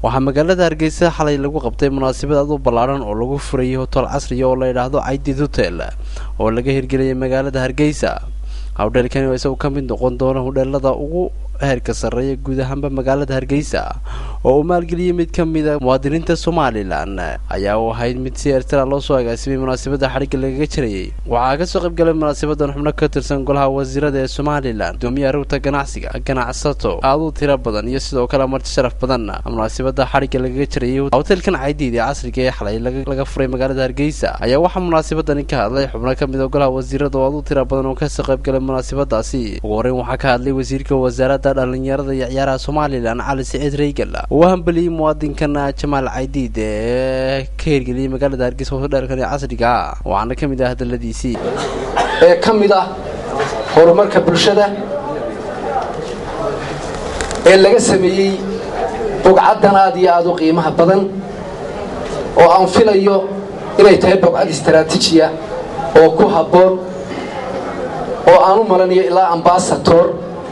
waxaa magaalada hargeysa xalay lagu qabtay munaasabad aad u ballaadhan oo lagu furayay hotel casriya oo la yidhaahdo caydid hotel oo laga hirgeliyay magaalada hargeysa howdheelkani oo isagu ka mid noqon doona hodheelada ugu heerka sarreeya guud ahaanba magaalada hargeysa oo uu maalgeliyey mid ka mida muwaadiniinta somalilan ayaa u ahayd mid si eertara loo soo agaasimay munaasabadda xadhigga lagaga jirayay waxaa kasoo qayb galay munaasabadan xubno ka tirsan golaha wasiirada ee somalilan gudoomiyaha rugta ganacsiga ganacsato aad u tiro badan iyo sidoo kale marti sharaf badan munaasabada xadhigga lagaga jirayay hotelkan caydiid ee casriga ee xalay laga furay magaalada hargeysa ayaa waxaa munaasabadani ka hadlay xubno ka mid a golaha wasiirada oo aad u tiro badan oo kasoo qayb galay munaasabadaasi ugu horeyn waxaa ka hadlay wasiirka wasaaradda dhalinyarada iyo ciyaaraha somalilan cali siciid reygal uu hambaliyey muwaadinkan jamaal caydiid ee ka hirgeliyey magaalada hargeysa hodheelkan ee casriga waxaana ka mid ah hadaladiisii ee ka mid ah horumarka bulshada ee laga sameeyey bogcaddan aad iyo aad u qiimaha badan oo aan filayo inay tahay bogcad istaraatiijiya oo ku habboon oo aan u malanayo ilaa ambasator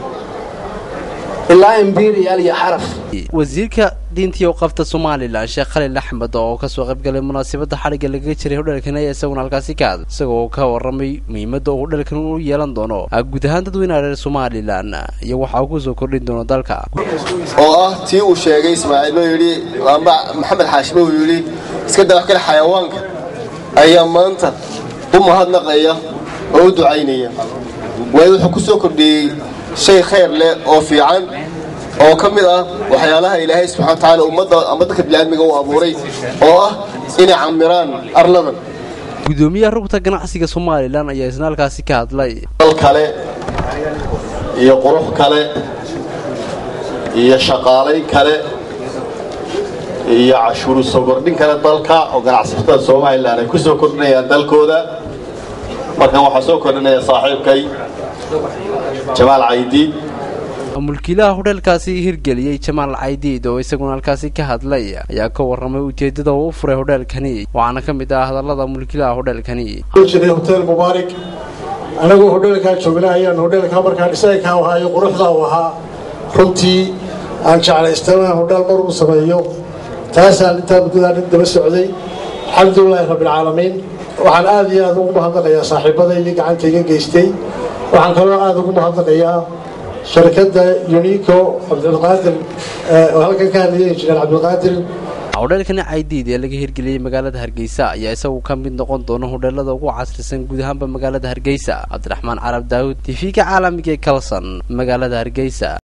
ilaa imberial iyo xaraf wasiirka diintii uqafta somalilan sheekh khalil axmed oo kasoo qayb galay munaasabadda xadhigga lagaga jiray hodheelkan ayaa isaguna halkaasi ka hadlay isagoo ka warramay muhiimadda uu hodheelkan u yeelan doono guud ahaan dadweynaha reer somalilan iyo waxa uu kusoo kordhin doono dalka oo ah tii uu sheegay ismaaciil buu yidhi amba maxamed xaashime uu yidhi iska dabax kale xayawaanka ayaa maanta u mahadnaqaya oo u ducaynaya waayo wuxuu ku soo kordhiyey shay khayr leh oo fiican oo ka mid ah waxyaalaha ilaahay subxana watacaala ummadda ama dadka biniaadmiga uu abuuray oo ah inay camiraan arladan gudoomiyaha rugta ganacsiga somalilan ayaa isna halkaasi ka hadlay dal kale iyo qurux kale iyo shaqaalayn kale iyo cashuuru soo kordhin kale dalka oo ganacsatada somalilan ay ku soo kordhinayaan dalkooda markan waxaa soo kordhinaya saaxiibkay jamaal caydiid mulkiilaha hodheelkaasi hirgeliyey jamaal caydiid oo isaguna halkaasi ka hadlay ayaa ka warramay ujeeddada uu u furay hodheelkani waxaana ka mid ah hadallada mulkiilaha hodheelkani jiray hotel mubaarak anagoo hodheelkaa joogna ayaan hodheelkaa markaa dhisaynkaa ahaa iyo quruxdaa u ahaa runtii aan jeclaystana hodheel mar uu sameeyo taasaan intaa muddadaa nin daba socday alxamdulilaahi rabbilcaalamiin waxaan aad iyo aad ugu mahadnaqayaa saaxiibadaydii gacantayga geystay waxaan kaloo aad ugu mahadnaqayaa sharikadda unico cabdilqaadir oo halkan ka hadlayay injineer cabdilqaadir hodheelkani caydiid ee laga hirgeliyey magaalada hargeysa ayaa isagu ka mid noqon doona hodheelada ugu casrisan guud ahaanba magaalada hargeysa cabdiraxmaan carab daawud t v-ka caalamiga ee kalson magaalada hargeysa